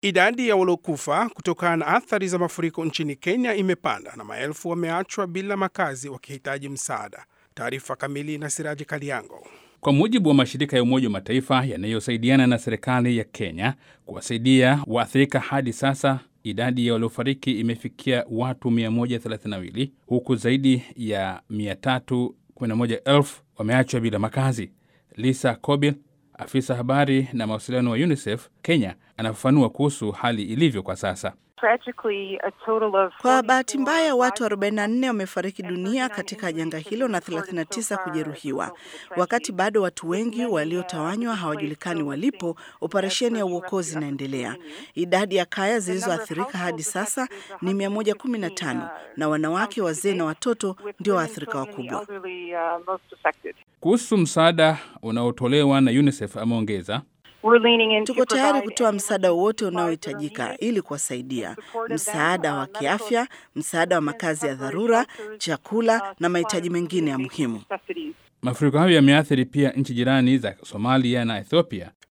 Idadi ya waliokufa kutokana na athari za mafuriko nchini Kenya imepanda na maelfu wameachwa bila makazi wakihitaji msaada. Taarifa kamili na Siraji Kaliango. Kwa mujibu wa mashirika ya Umoja wa Mataifa yanayosaidiana na serikali ya Kenya kuwasaidia waathirika, hadi sasa idadi ya waliofariki imefikia watu 132 huku zaidi ya 311,000 wameachwa bila makazi. Lisa Kobil, afisa habari na mawasiliano wa UNICEF Kenya, anafafanua kuhusu hali ilivyo kwa sasa. Kwa bahati mbaya watu 44 wamefariki dunia katika janga hilo na 39 kujeruhiwa. Wakati bado watu wengi waliotawanywa hawajulikani walipo, operesheni ya uokozi inaendelea. Idadi ya kaya zilizoathirika hadi sasa ni 115 na wanawake, wazee na watoto ndio waathirika wakubwa. Kuhusu msaada unaotolewa na UNICEF ameongeza Tuko tayari kutoa msaada wowote unaohitajika ili kuwasaidia: msaada wa kiafya, msaada wa makazi ya dharura, chakula na mahitaji mengine ya muhimu. Mafuriko hayo yameathiri pia nchi jirani za Somalia na Ethiopia.